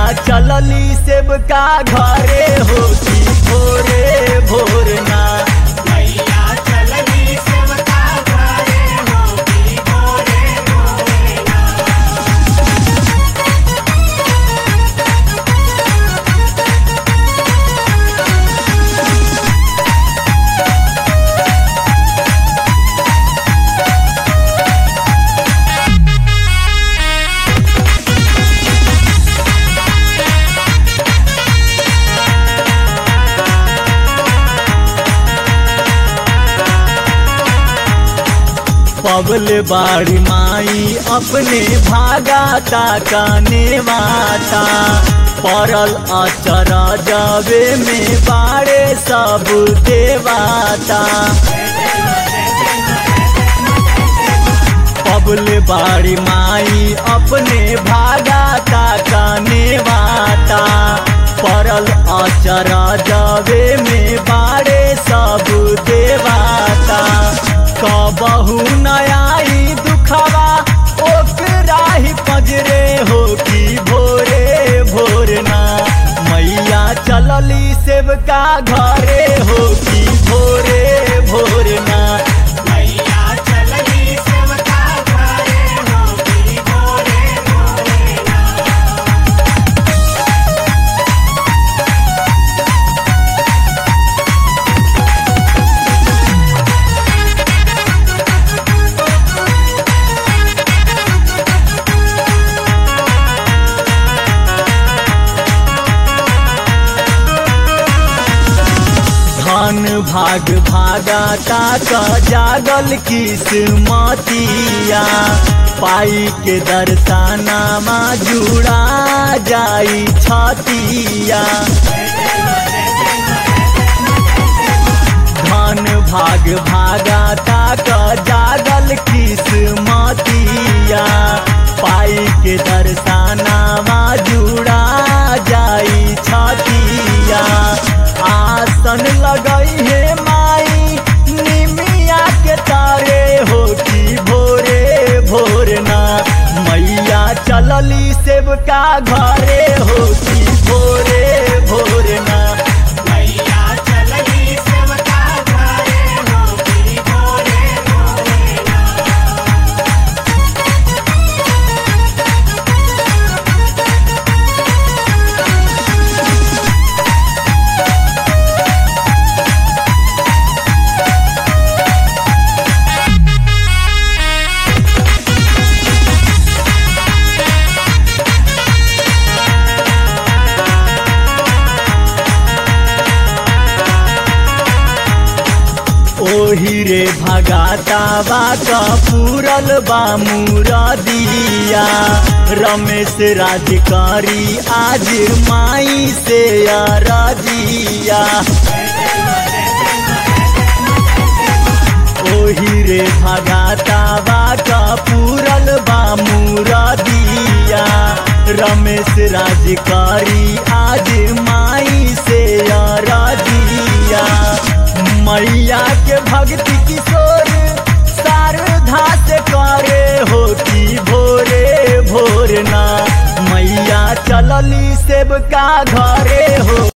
चलली सेवका घरे होती भोरे भोरना मैया चलनी सेवका घरे होती भोरे भोरेना पबल बाड़ी माई अपने भागा ताकाने माता परल अचर जावे में बाड़े सब देवाता पबल बाड़ी माई अपने भागा ताकाने माता परल अचर जावे में बाड़े सब देवाता कबहू नयाई दुखवा ओकरा ही पजरे हो की भोरे भोरना मैया चलली सेवका घरे हो की भोरे भोरना मैया चलनी सेवका घरे होती भोरे भोरेना धन भाग भागा ताका जागल किस्मतिया पाई के दर्शनामा जुड़ा जाई छतिया धन भाग भागा ताका जागल किस्मतिया पाई के दर्शनामा जुड़ा जाई छतिया आसन लगई हे माई निमिया के तारे हो की भोरे भोरना मैया चलली सेवका घरे हो की भोरे भोरना मैया चलनी सेवका घरे होती भोरे भोरेना ओही रे भगाता बा पूरल बा मुरदिया रमेश राजकारी आज माई से अरजिया ओही रे भगाता बा पूरल बा मुरदिया रमेश राजकारी आज माई से अरजिया मैया के भक्ति किशोर शारदा से करे होती भोरे भोरना मैया चलली सेवका घरे हो